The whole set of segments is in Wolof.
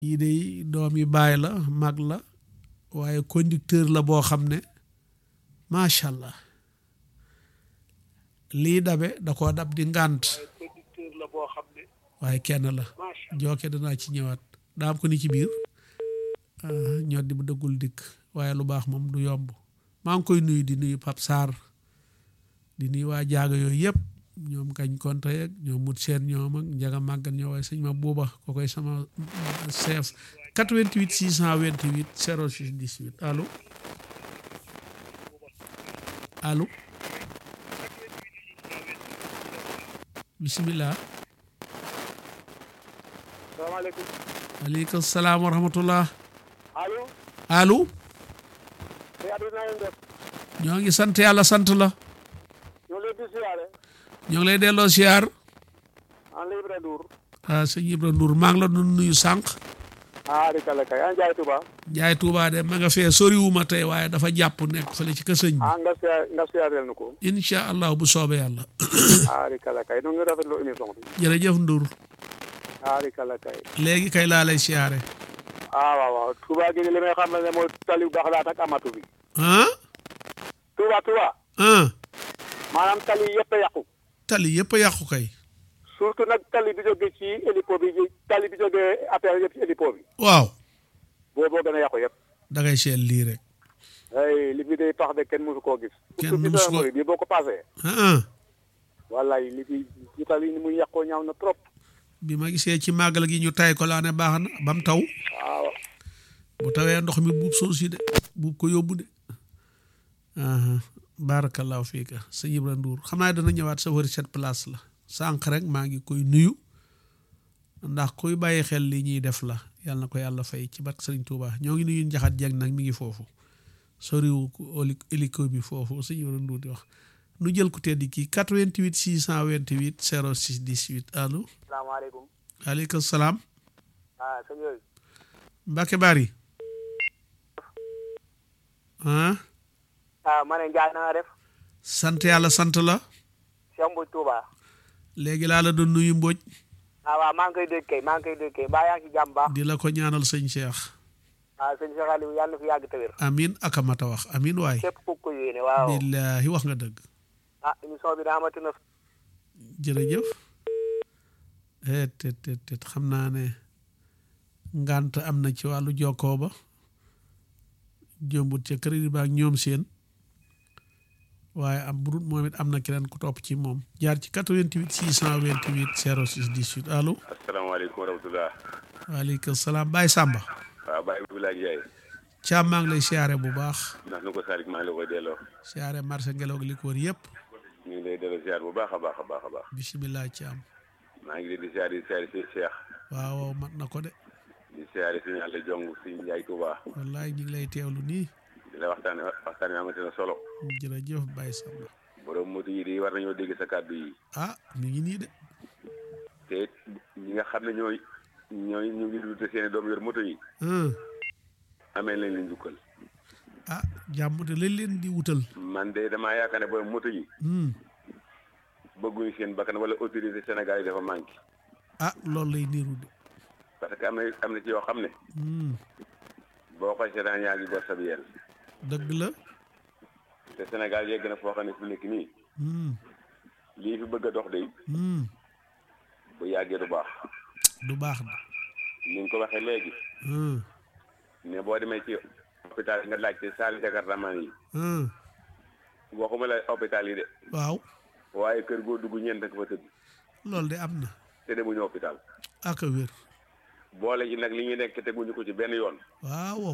yii de doom yi baay la mag la waaye conducteur la boo xam ne macha allah lii dabe da koo dab di ngànt conducteur la boo xam ne waaye kenn la macha jooke danaa ci ñëwaat daa am ko ni ci biir ñoo di bu dëggul dikk waaye lu baax moom du yomb maa ngi koy nuyu di nuyu Pap Sarr di nuyu waa jaaga yooyu yëpp ñoom kañ konte ak ñoom mut seen ñoom ak njaga màggan ñoo waaye sëñ ma buuba ko koy sama chef 88 628 06 18 allo allo bisimilah salaamaaleykum aleykum salaam wa rahmatullah allo allo te Abdou na ngeen def ñoo ngi sant yàlla sant la ñoo leen di siyaare ñoo ngi lay delloo siyaar en libre Ndour ah sëñ Ibra Ndour maa ngi la doon nuyu sànq ah di kala kay an jaay Touba Njaay Tuubaa de ma nga fee soriwuma tey waaye dafa jàpp nekk fële ci kësëñ bi ah nga siyaar nga siyaareel na ko incha allah bu soobee yàlla ah di kala kay nu ngi rafetlu émission bi jërëjëf Ndour ah di kala kay léegi kay laa lay siyaare ah waaw waaw Touba gi li may xam ne mooy tali bu baax laat ak amatu bi ah Touba Touba ah maanaam tali yëpp a yàqu tali yëpp a yàqu kay surtout nag tali bi jóge ci hélipo bi tali bi jóge affaire yëpp ci hélipo bi waaw booboo gën a yàqu yëpp da ngay seet lii rek ay li fi day tax de kenn mësu koo gis Kenn surtout mësu ko- bi bi boo ko passé ah wallaay li fi ci tali ni muy yàqoo ñaaw na trop bi ma gisee ci màggal gi ñu tay ko laa ne baax na ba mu taw waaw bu tawee ndox mi buub suuf si de buub ko yóbbu de aha barakallahu fiika sëñ Ibra Ndour xam naa dana ñëwaat sa wëri cette place la sànq rek maa ngi koy nuyu ndax kuy bàyyi xel li ñuy def la yàlla na ko yàlla fay ci barke sëriñ Touba ñoo ngi nuyu njaxat jeeg nag mi ngi foofu soriwu ko oli- hélico bi foofu sëñ Ibra Ndour di wax nu jël ku tedd kii 88 628 06 18 allo salaamaaleykum aleykum salaam ah sëñ yooyu Mbacke Bari ah ah ma ne Ndiaye na nga def sant yàlla sant la Cheikh Mbodj Touba léegi laa la doon nuyu Mbodj ah waaw maa ngi koy dégg kay maa ngi koy dégg kay mbaa yaa ngi ci jàmm baax di la ko ñaanal sëñ Cheikh ah sëñ Cheikh Aliou yàlla na fi yàgg te wér amin akamata wax amin waay képp ku ko yéene waaw billaahi wax nga dëgg ah émission bi daa amati na jërëjëf eh tet tet tet xam naa ne ngant am na ci wàllu jokkoo ba jëmbut ca crédit ba ak ñoom seen waaye am burut moom it am na keneen ku topp ci moom jaar ci 88 628 06 18 allo asalaamaaleykum wa rahmatulah. waaleykum salaam Baye Samba waaw Baye Abdoulaye Ndiaye. Thiam maa ngi lay siyaare bu baax ndax nu ko Salick maa ngi la koy delloo. siyaare marché ngelaw gi li ko wër yëpp ñu ngi lay delloo ziar bu baax a baax a baax a baax. bisimilah Thiam maa ngi leen di ziar di ziar si Cheikh. waaw waaw mat na ko de di ziar si Yàlla jong si Ndiaye Touba. wallaay ñu ngi lay teewlu nii di la waxtaanee waxtaan wi amati na solo. jërëjëf Baye Samba borom moto yi di war nañoo dégg sa kàddu yi. ah mi ngi nii de te it ñi nga xam ne ñooy ñooy ñu ngi dund seen i doom yor moto yi. ah amee nañ leen njukkal. ah jàmm te lañ leen di wutal man de damaa yaakaar ne borom moto yi hmm. bëgguñu seen bakkan wala autorité Sénégal yi dafa manqué. ah loolu lay niru de parce que am na am na ci yoo xam ne hmm. boo koy seetaan yaa ngi gor sa yel dëgg la te Sénégal yegg na foo xam ne fu nekk nii hmm. lii fi bëgg a dox de Hmm. bu yàggee du baax du baax de ni nga ko waxee léegi hmm. ne boo demee ci hôpital yi nga laajte saali jakartamaan yi hmm. waxuma la hôpital yi de waaw waaye kër goo dugg ñeent ak fa tëdd loolu de am na te demuñu hôpital ak a wér boole ji nag li ñuy nekk teguñu ko ci benn yoon waaw waaw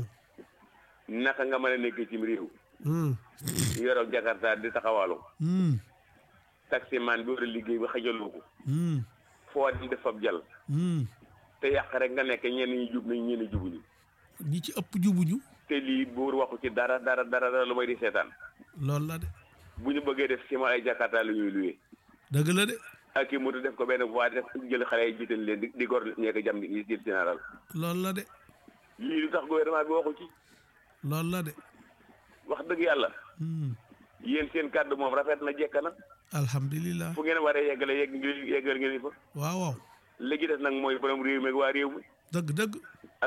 naka nga mën a nekk ci réew hmm. yoroo jakarta di taxawaalu Hmm. taximan bi war a liggéey ba xajaloo ko Hmm. foo dem def fab jal Hmm. te yàq rek nga nekk ñenn ñi jub nañ ñenn jubuñu ñi ci ëpp jubuñu te lii buur waxu ci dara dara dara dara lu may di seetaan loolu la de bu ñu bëggee def ci ma ay jakarta lu ñuy luwee dëgg la de ak i moto def ko benn voie def jël xale yi jiital leen di di gor ñeeko jam di jël général loolu la de lii lu tax gouvernement bi waxu ci loolu la de wax dëgg yàlla hmm. yéen seen kàddu moom rafet na jekk na alhamdulilah fu ngeen waree yeggale yegg yeggal ngeen fa waaw waaw léegi des nag mooy borom réew mi ak waa réew mi dëgg dëgg